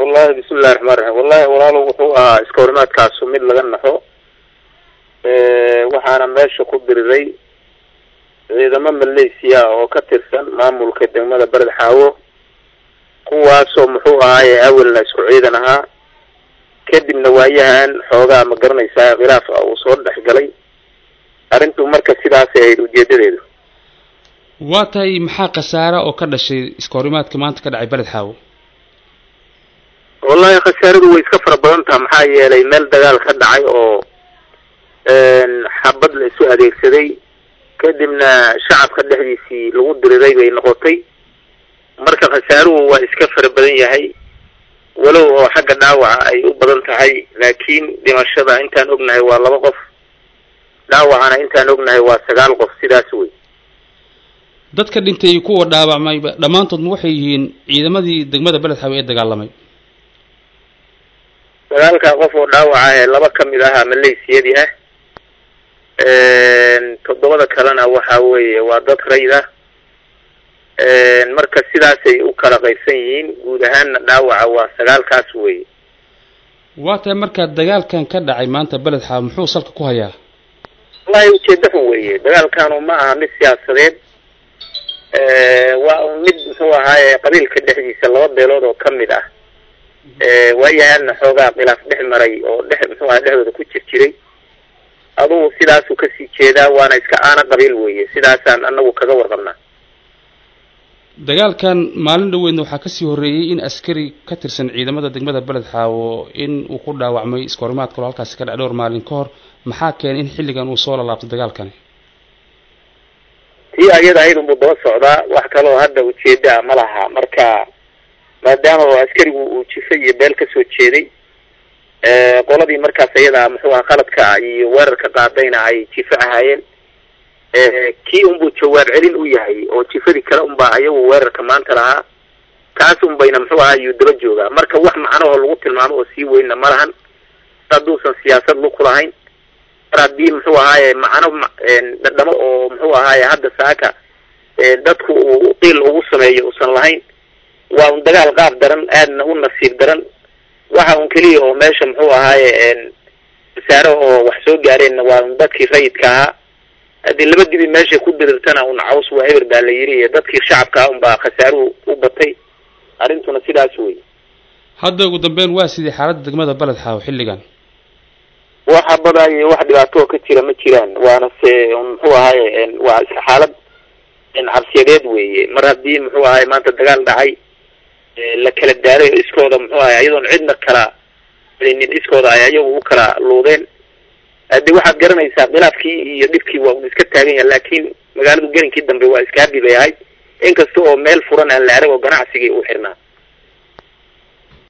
wallahi bismillahi raxmaan raxiim wallahi walaalow wuxuu ahaa iska horimaadkaasu mid laga naxo waxaana meesha ku diriray ciidamo malaysiya oo ka tirsan maamulka degmada bered xaawo kuwaasoo muxuu ahaaye awelna isku ciidan ahaa kadibna waayahan xoogaa ma garanaysaa khilaaf ah uu soo dhex galay arrintu marka sidaasay ahayd ujeedadeedu waa tahay maxaa khasaara oo ka dhashay iska horimaadka maanta ka dhacay beled xaawo wallahi khasaaradu way iska fara badan taha maxaa yeelay meel dagaal ka dhacay oo xabad la isu adeegsaday kadibna shacabka dhexdiisii lagu diriray bay noqotay marka khasaaruhu waa iska fara badan yahay walow oo xagga dhaawaca ay u badan tahay laakiin dhimashada intaan ognahay waa laba qof dhaawacana intaan ognahay waa sagaal qof sidaas wey dadka dhintay iyo kuwa dhaawacmayba dhammaantood ma waxay yihiin ciidamadii degmada beled xaawe ee dagaalamay sagaalka qof oo dhaawaca ee laba ka mid ahaa malaysiyadii ah toddobada kalena waxa weeye waa dad rayd ah marka sidaasay u kala qaybsan yihiin guud ahaanna dhaawaca waa sagaalkaas weeye waa tahay marka dagaalkan ka dhacay maanta beled xaawe muxuu salka ku hayaa wallahi ujeeda xun weeye dagaalkanu ma aha mid siyaasadeed waa mid muxuu ahaaye qabiilka dhexdiisa laba beelood oo ka mid ah waayahaadna xoogaa khilaaf dhex maray oo dhex muxuu aha dhexdooda ku jir jiray adugu sidaasuu kasii jeedaa waana iska aana qabiil weeye sidaasaan anagu kaga warqabnaa dagaalkan maalin dhaweydna waxaa kasii horreeyey in askari ka tirsan ciidamada degmada beled xaawo in uu ku dhaawacmay iska horimaad kaloo halkaasi ka dhac dhowr maalin ka hor maxaa keenay in xilligan uu soo lalaabtay dagaalkani tii ayada ahayd unbuu daba socdaa wax kaloo hadda ujeeda ma laha marka maadaama oo askarigu uu jifa iyo beel kasoo jeeday qoladii markaas ayada muxuu aha qaladka iyo weerarka qaadayna ay jifa ahaayeen kii unbuu jawaab celin u yahay oo jifadii kale unbaa ayagu weerarka maanta lahaa kaas unbayna muxuu ahaa iyuu daba joogaa marka wax macnahoo lagu tilmaamo oo sii weynna ma lahan hadduusan siyaasad luku lahayn mar haddii muxuu ahaaye macno dhadhamo oo muxuu ahaaye hadda saaka dadku uu qiil ugu sameeyo uusan lahayn waa un dagaal qaab daran aadna u nasiib daran waxa un keliya oo meesha muxuu ahaaye wasaare oo wax soo gaareenna waa un dadkii rayidka ahaa haddii laba dibi meesha ku dirirtana un caws waa eber baa la yiri iyo dadkii shacabka ah unbaa khasaaruhu u batay arrintuna sidaas wey hadda ugu dambeyn waa sidii xaaladda degmada beled xaawo xilligan waxa badan iyo wax dhibaato oo ka jira ma jiraan waana se muxuu ahaaye waa iska xaalad cabsiyadeed weeye mar haddii muxuu ahaye maanta dagaal dhacay la kala daaray oo iskooda muxuu ahay iyadoon cidna kala nin iskooda ay ayagu u kala luudeen hadi waxaad garanaysaa khilaafkii iyo dhibkii waa un iska taagan yaha laakiin magaaladu gelinkii dambe waa iska habi bay ahayd inkasta oo meel furan aan la arag oo ganacsigii uu xirnaa